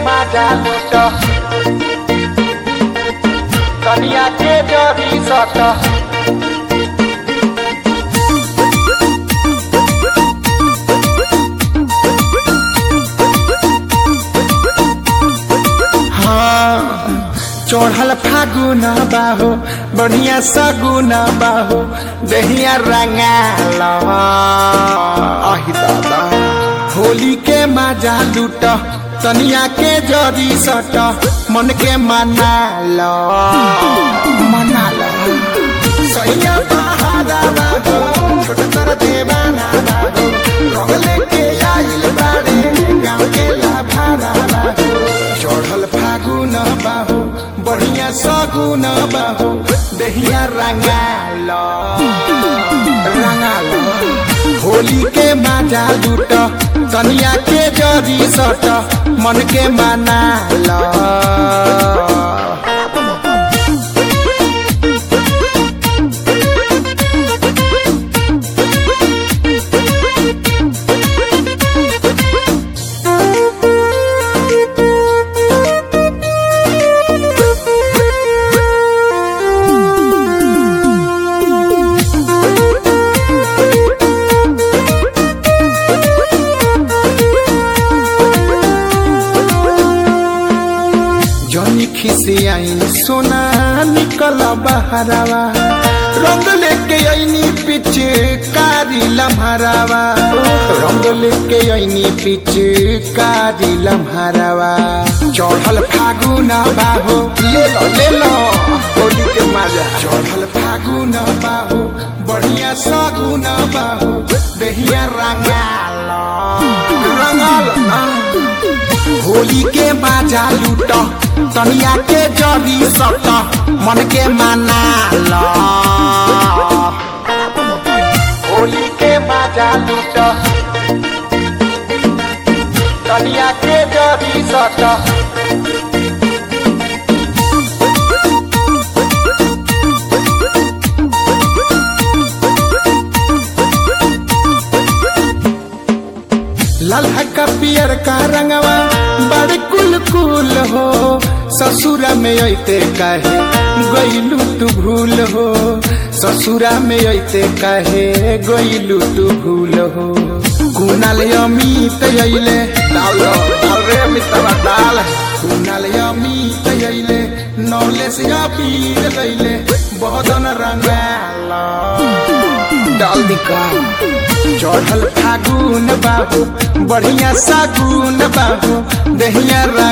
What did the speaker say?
माजा लूट कनिया के जरी सट हाँ चढ़ल फागुन बाहो बढ़िया सगुन बाहो दहिया रंगाल आही दादा होली के मजा लूट तनिया के जरी सट मन के मना लो मना लो सैया बहारा बागो छोट तर देवाना बागो रगले के आइल बाड़े गाँव के लाभारा बागो चढ़ल फागुन बाहो बढ़िया सगुन बाहो दहिया रंगाल रंगाल होली के मजा लूट तनिया के जरी सट मन के मना लो जनी खिसियाइन सोना निकल बहरावा रंग लेके आईनी पीछे कारी लम्हारावा रंग लेके आईनी पीछे कारी लम्हारावा चढ़ल फागुन बाहो ले लो ले लो होली के मजा चढ़ल फागुन बाहो बढ़िया सगुन बाहो दहिया रंगाल रंगाल होली के बाजा लूट तनिया के जरी सट मन के मना लो होली के माजा लूट कनिया के जरी सट लल्हा का पियर का रंगवा बड़ कुल कुल हो ससुरा में अते काहे गईलू तू भूल हो ससुरा में अते काहे गईलू तू भूल हो कुनाल अमित अइले डाल डाल रे मितवा डाल कुनाल अमित अइले नौले से अबीर लैले बहदन रंगाल डाल दिका चढ़ल फागुन बाबू बढ़िया सागुन बाबू दहिया